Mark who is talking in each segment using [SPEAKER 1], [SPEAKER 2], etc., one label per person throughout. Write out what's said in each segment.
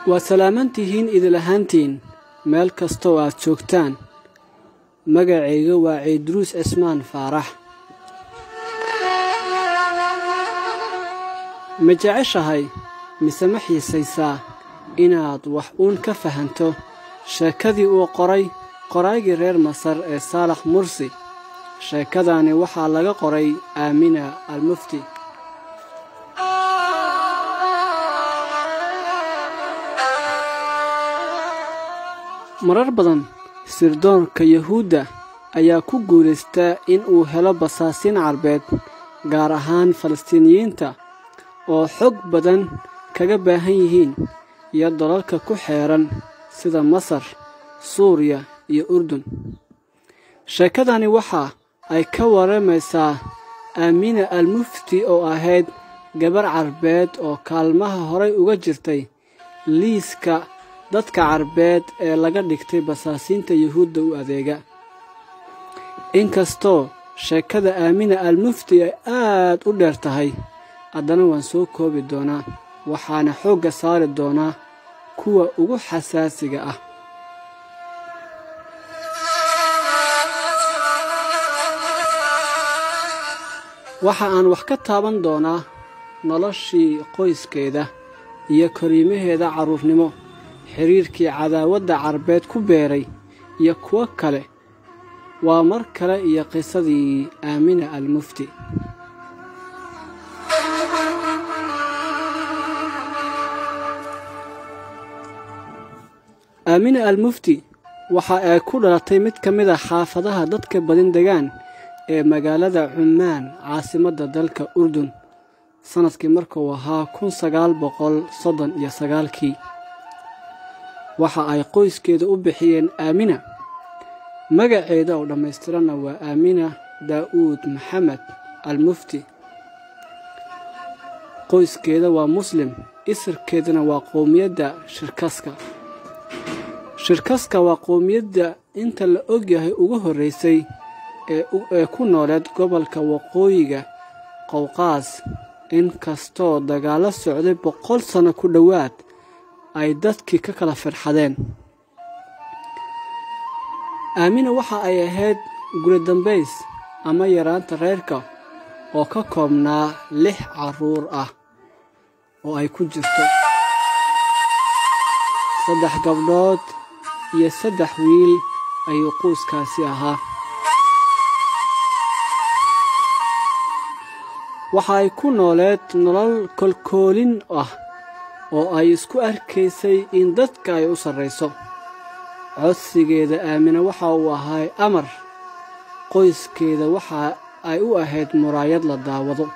[SPEAKER 1] waa salaamantihiin idil ahaantiin meel kastoo aad joogtaan magacayga waa ciidruus cismaan faarax ma jeceshahay mise ma xiisaysaa inaad wax uun ka fahanto sheekadii uu qoray qoraygii reer masar ee saalax mursi sheekadani waxaa laga qoray aamina almufti marar badan sirdoonka yuhuudda ayaa ku guulaystaa in uu helo basaasiin carbeed gaar ahaan falastiiniyiinta oo xog badan kaga baahan yihiin iyo dalalka ku xeeran sida masar suuriya iyo urdun sheekadani waxa ay ka waramaysaa aamina almufti oo ahayd gabar carbeed oo kaalmaha horay uga jirtay liiska dadka carbeed ee laga dhigtay basaasiinta yuhuudda u adeega inkastoo sheekada aamina almufti ay aad u dheer tahay haddana waan soo koobi doonaa waxaana xoogga saari doonaa kuwa ugu xasaasiga ah waxa aan wax ka taaban doonaa noloshii qoyskeeda iyo koriimaheeda carruurnimo xiriirkii cadaawadda carbeed ku beeray iyo kuwo kale waa mar kale iyo qisadii aamina almufti aamina almufti waxa ay ku dhalatay mid ka mid a xaafadaha dadka badin degaan ee magaalada cummaan caasimadda dalka urdun sannadkii markuu ahaa kun sagaal boqol soddon iyo sagaalkii waxa ay qoyskeeda u bixiyeen aamina magaceeda oo dhammaystiranna waa aamina daa'uud maxamed almufti qoyskeeda waa muslim isirkeedana waa qowmiyadda shirkaska shirkaska waa qowmiyadda inta la ogyahay ugu horraysay ee ku nooleed gobolka waqooyiga qowqaas inkastoo dagaallo socday boqol sanno ku dhowaad ay dadkii ka kala firxadeen aamina waxa ay ahayd guri dambays ama yaraanta reerka oo ka koobnaa lix carruur ah oo ay ku jirto saddex gabdhood iyo saddex wiil ayuu quuskaasi ahaa waxa ay ku nooleed nolol kolkoolin ah oo ay isku arkaysay in dadka ay u sarrayso codsigeeda aamina waxa uu ahay amar qoyskeeda waxa ay u ahayd muraayad la daawado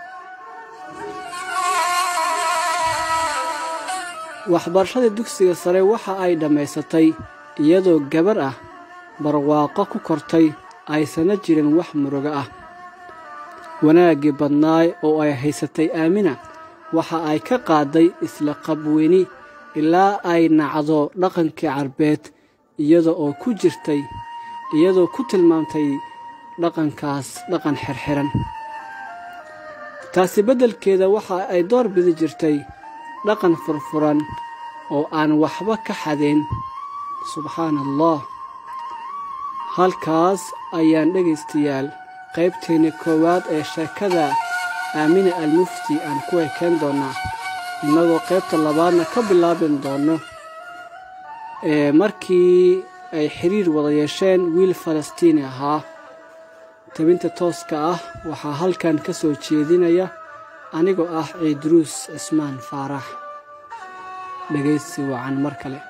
[SPEAKER 1] waxbarashada dugsiga sare waxa ay dhammaysatay iyadoo gabar ah barwaaqo ku kortay aysana jirin wax murugo ah wanaaggii badnaay oo ay haysatay aamina waxa ay ka qaaday isla qabweyni ilaa ay nacdo dhaqankii carbeed iyada oo ku jirtay iyadoo ku tilmaamtay dhaqankaas dhaqan xirxiran taasi beddelkeeda waxa ay door bidi jirtay dhaqan furfuran oo aan waxba ka xadayn subxaana allah halkaas ayaan dhegaystayaal qaybteenni koowaad ee sheekada aamina almufti aan ku ekeen doonnaa innagoo qaybta labaadna ka bilaabin doonno ee markii ay xiriir wada yeesheen wiil falastiini ahaa tabinta tooska ah waxaa halkan ka soo jeedinaya anigoo ah ciidruus cismaan faarax dhegaysi wacan mar kale